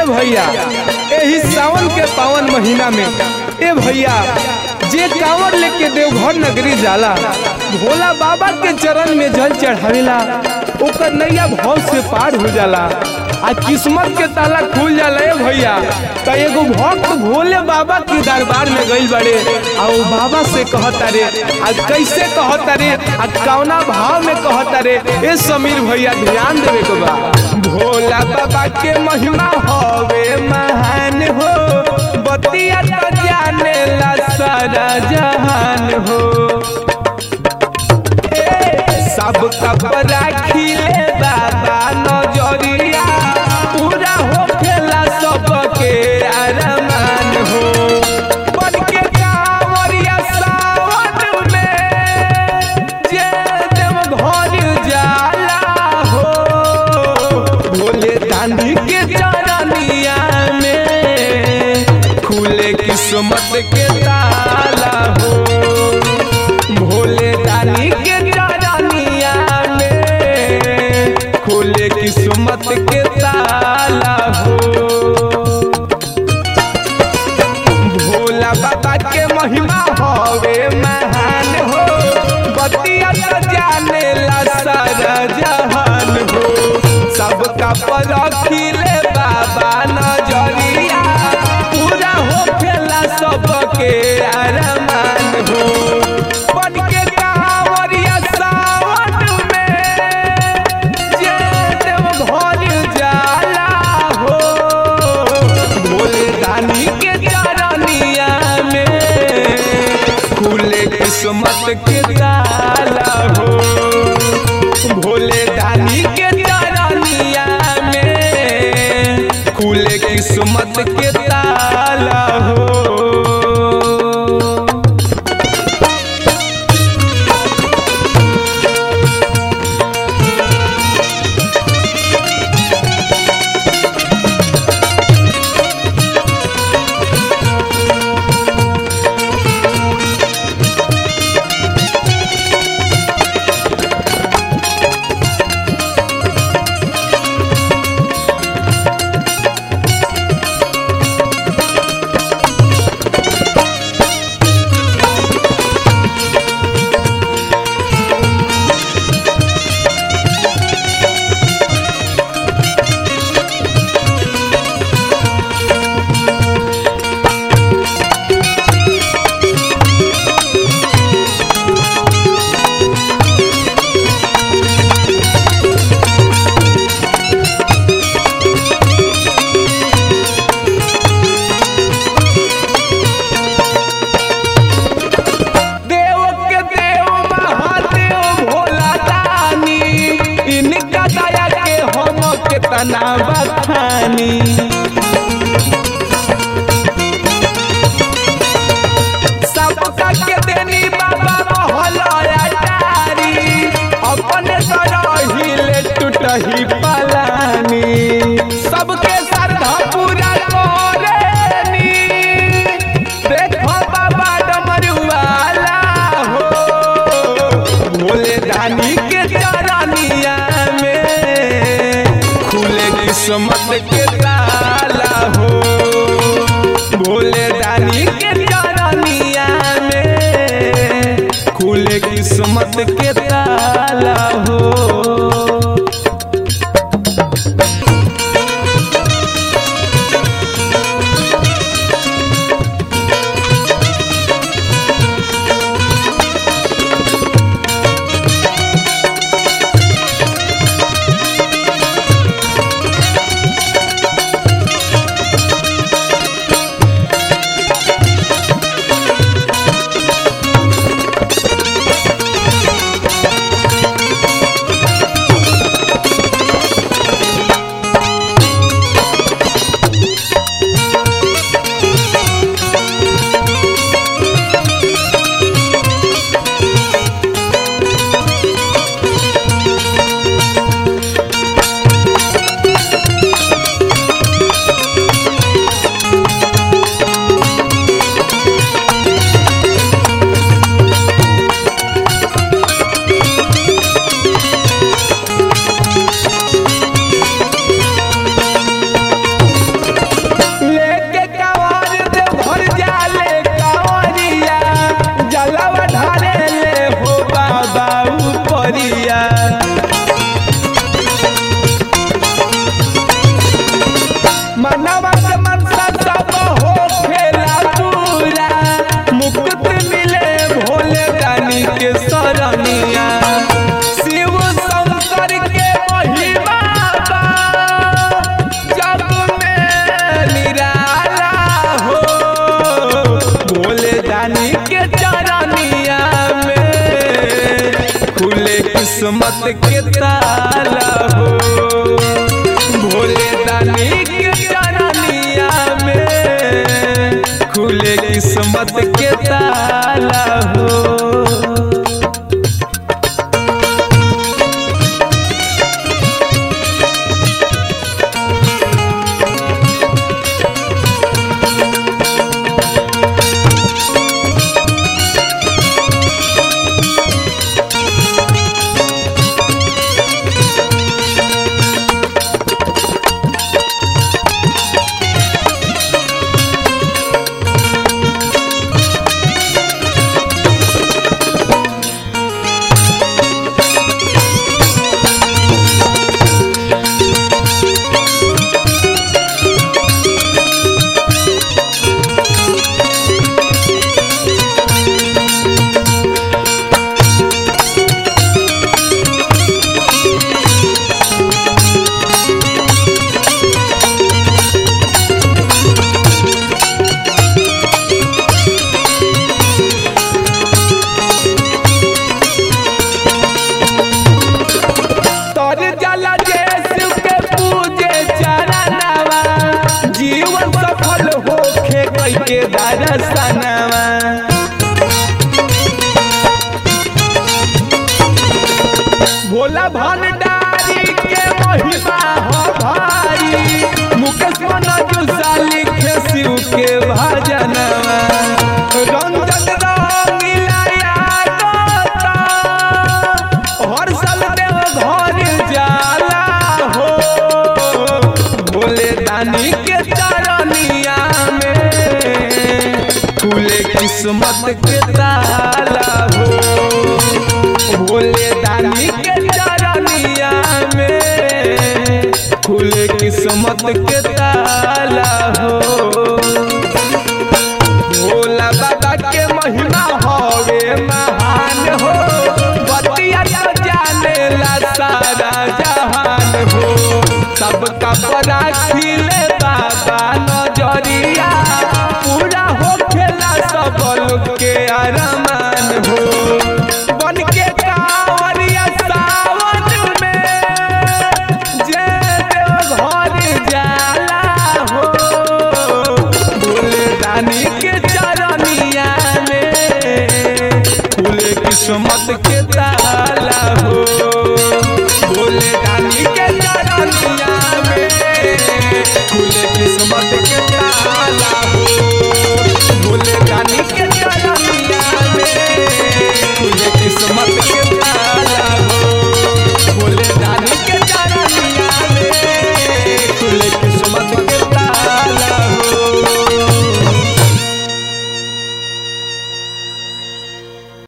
भैया यही सावन के पावन महीना में ए भैया जे कांवर लेके देवघर नगरी जाला भोला बाबा के चरण में जल चढ़ावेला ओकर नैया भाव से पार हो जाला आ किस्मत के ताला खुल जाला ए भैया त एगो भक्त भोले बाबा के दरबार में गइल बड़े आ वो बाबा से कहता रे आ कैसे कहता रे आ कौना भाव में कहता रे ए समीर भैया ध्यान देवे के बा भोला बाबा के महिमा हवे महान हो बतिया तो जाने ला सारा जहान हो सब कपड़ा खिले बाबा नजरिया पूरा हो खेला सबके अरमान हो बन के कांवरिया सावन में जे देव घर जाला हो भोले दानी के चरनिया में खुले किस्मत के ताला हो भोले दानी के चरनिया में खुले किस्मत के ताला हो भोला बाबा के महिमा हवे महान हो बतिया तो जाने ला सारा जहान हो सबका पर खिले बाबा नजरिया पूरा हो खेला सबके अरमान हो बन के कांवरिया सावन में जे देव घर जाला हो भोले दानी के चरनिया में खुले किस्मत के ताला हो भोले दानी के चरनिया में खुले किस्मत के ताला हो देव के देव महादेव भोला दानी इनका दया के हम कितना बखानी सबका के देनी बाबा मोहलया डारी अपने सरहिले टूटही पलानी सबके श्रद्धा पूरा करेनी देखो बाबा डमरुआला हो भोले दानी के चरनिया में खुले किस्मत के ताला हो भोले दानी के चरनिया में खुले किस्मत के ताला हो किस्मत के ताला हो भोले दानी के चरनिया में खुले किस्मत के ताला हो तर जला जेसु के पूजे चरणवा जीवन सफल होखे कई के दर्शनवा भोला भंडारी के महिमा हो भारी मुकेश मनोजुसा लिखे शिव के भजनवा रंजन रंगीला यादता हर साल देव घर जाला हो भोले दानी के चरनिया में खुले किस्मत के ताला हो भोले दानी के चरनिया में खुले किस्मत के ताला हो भोला बाबा के महिमा हवे महान हो बतिया तो जाने ला सारा जहान हो सबका बड़ा